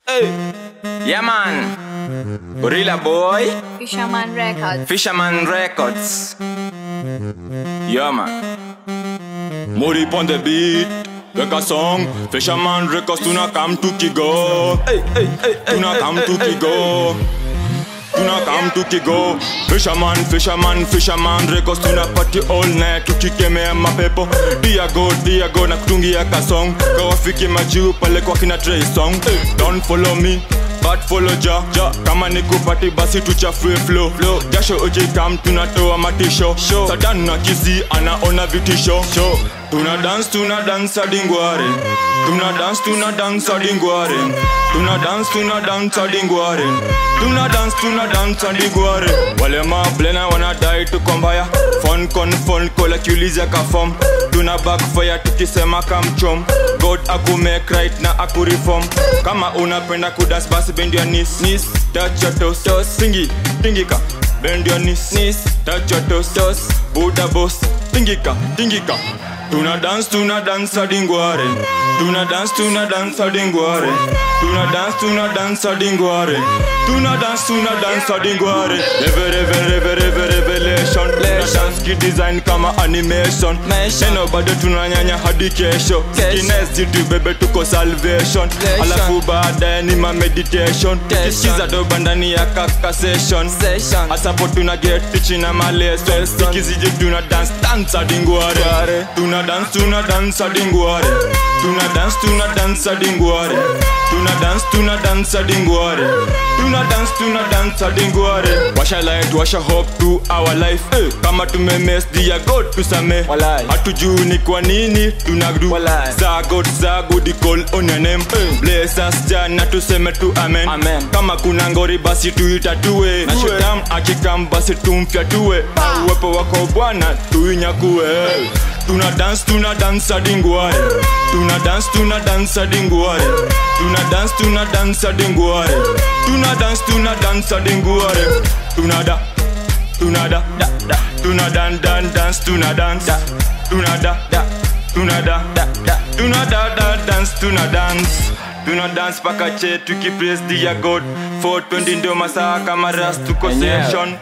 Hey. Yeah, man. Gorilla Boy. Fisherman Records. Fisherman Records. Yeah, man. Mori on the beat. Weka song. Fisherman Records. Tuna come to Kigo. Hey, hey, hey, hey. Tuna come to Kigo. Tuna come to Kigo. Fisherman, fisherman, fisherman Records. Tuna party all night. Tukikemea mapepo. Diago, Diago na kutungia kasong. Kawafiki majuu pale kwa kina Trey Song. Don't follow me. But follow ja, ja Kama ni kupati basi tuchafue flow, flow. Jasho ujikam tunatoa matisho show. Sadan na kisi anaona vitisho show. Tuna dance tuna dance hadi ngware Tuna dance tuna dance hadi ngware Tuna dance tuna dance hadi ngware Tuna dance tuna dance hadi ngware Wale mablena wanadai tuko mbaya Phone con phone call akiuliza ka form Tuna backfire tukisema kamchom God akumake right na akureform Kama unapenda kudas basi bend your knees knees Touch your toes toes Singi tingika Bend your knees knees Touch your toes toes Buddha boss Tingika tingika Tuna dance tuna dance hadi ngware Tuna dance tuna dance hadi ngware Tuna dance tuna dance hadi ngware Tuna dance tuna dance hadi ngware Reve reve reve reve revelation Tuna dance ki design kama animation Neno bado tunanyanya hadi kesho Kinesi tu bebe tuko salvation Alafu baadaye ni ma meditation Tukisikiza doba ndani ya kaka session Asapo tuna get tichi na maleso Sikiziji tuna dance dance hadi ngware Tuna dance tuna dance hadi ngware Tuna dance tuna dance hadi ngware Tuna dance tuna dance hadi ngware Tuna dance tuna dance hadi ngware Washa light washa hope to our life eh. Kama tumemes dia God tusame Hatujui ni kwa nini tunagdu Za God za good call on your name eh. Bless us jana tuseme tu amen, amen. Kama kuna ngori basi tuitatue Na shetam akikam basi tumfyatue Uwepo wako Bwana tuinyakue eh. Tuna dance, tuna dance hadi ngware Tuna dance, tuna dance hadi ngware Tuna dance, tuna dance hadi ngware Tuna dance, tuna dance hadi ngware Tuna da Tuna da da da Tuna dan dan dance, tuna dance Tuna da da Tuna da da da Tuna da da dance, tuna dance Tuna dance paka che tukipraise dia God 420 ndio masaa kama ras tuko session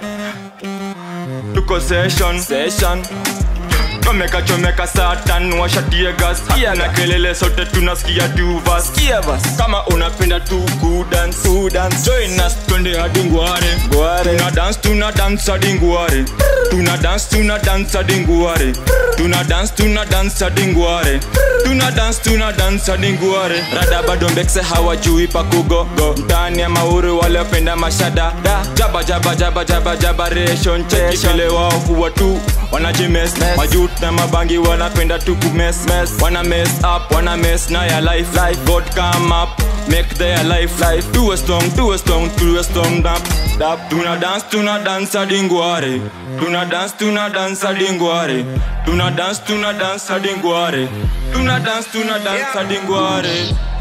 Tuko session Session chomeka chomeka satan washatie gas na kelele sote tunasikia tu vas kama unapenda tu kudance kudance join us twende hadi ngware tuna dance tuna dance hadi ngware tuna dance tuna dance hadi ngware tuna dance tuna dance hadi ngware tuna dance tuna dance hadi ngware rada bado mbekse hawajui pakugo go mtani ya mauru wale wapenda mashada da jaba jaba jaba jaba jaba ration cheki vile wao huwa tu wanajimes majut na mabangi wanapenda tu kumes wana mess up wana mess na ya life life god come up make their life life do a strong do a strong do a strong dap dap tuna dance tuna dance hadi ngware tuna dance tuna dance hadi ngware tuna dance tuna dance hadi ngware tuna dance tuna dance hadi ngware